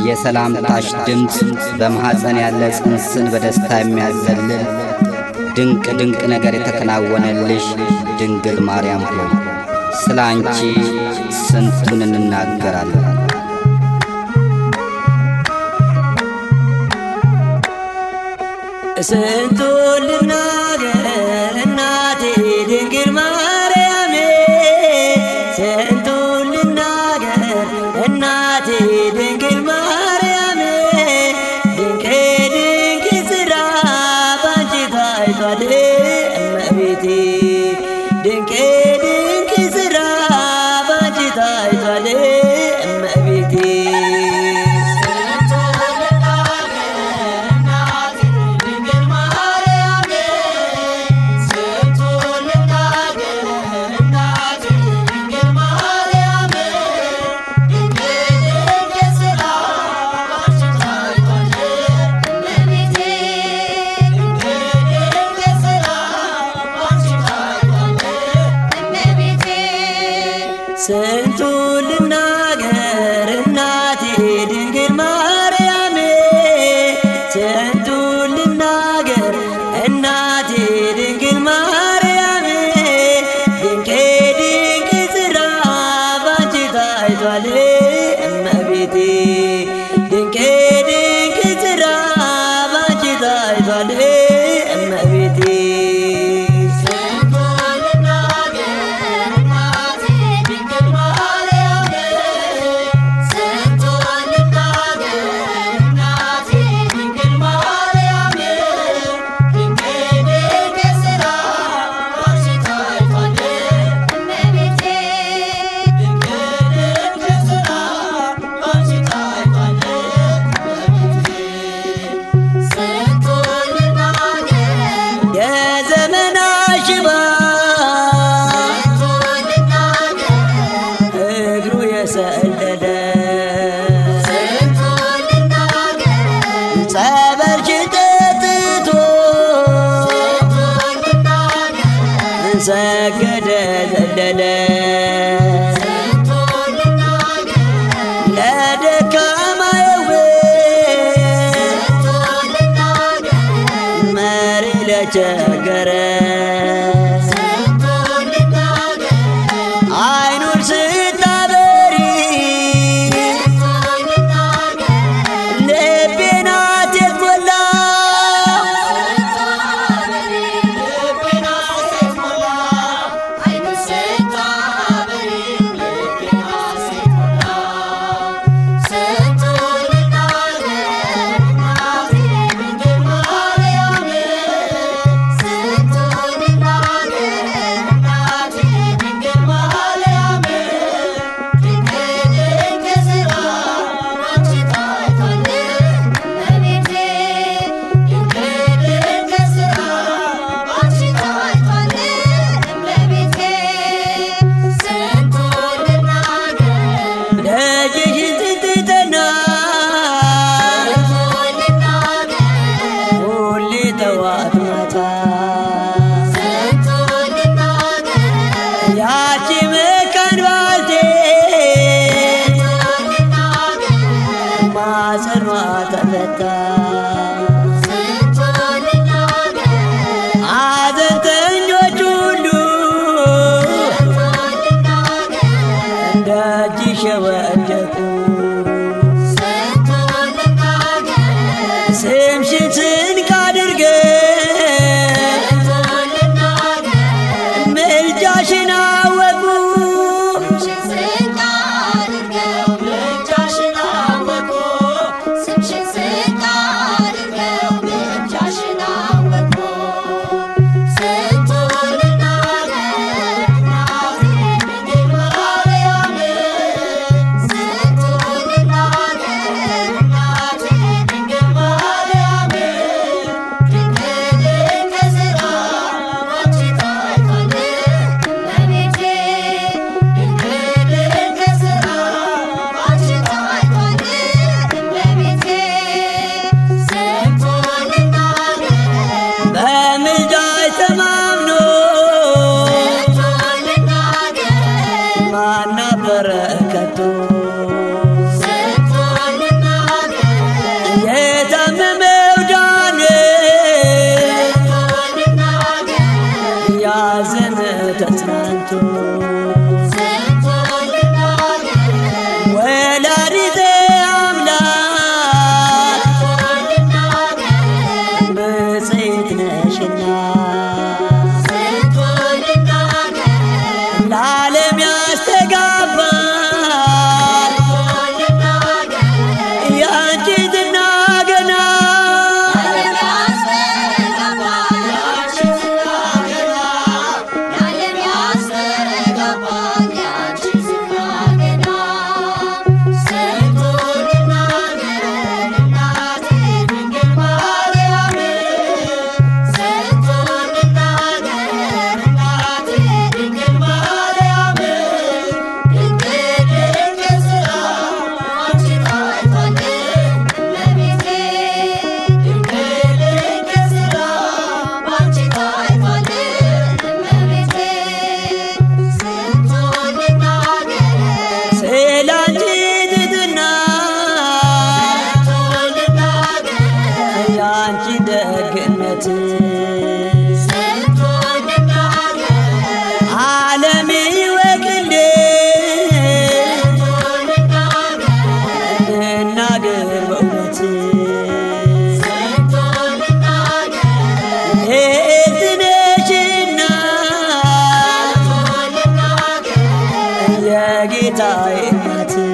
የሰላምታሽ ድምፅ በማኅፀን ያለ ጽንስን በደስታ የሚያዘልል ድንቅ ድንቅ ነገር የተከናወነልሽ ድንግል ማርያም ሆይ ስለ አንቺ ስንቱን እንናገራለን። ስንቱን ልናገር እናቴ ድንግል ማርያም ስንቱን ልናገር እናቴ ድንግል ማርያም ድንቅ ድንቅ ስራ ባንቺ ታይቷል እመቤቴ ድንቅ ድንቅ ስራ ባንቺ ታይቷል እመቤቴ ስንቱን ልናገር እናቴ ድንግል ማርያም ስንቱን ልናገር እናቴ ድንግል ማርያም ድንቅ ድንቅ ስራ ባንቺ ታይቷል እመቤቴ ድንቅ ድንቅ ስራ ባንቺ ታይቷል እመቤቴ የዘመና ሽባ እግሩ የሰደደ ጸበልሽን ጠጥቶ ሰገደ ዘለለ ለደካማ መሪ ለቸገረ አይኑን ስታበሪ ልቤን አትሞላ ደጅሽን ስትጠና ሁሌ ጠዋት ማታ ያቺ መካን ባልቴት ማፀኗ ተፈታ ሐዘንተኞች ሁሉ ደጅሽ የወደቁ ስምሽን ስንቅ አድርገን ምልጃሽን አወቁ በምልጃሽ ተማምኖ ማናበረ ከቶ የጌታዬ እናት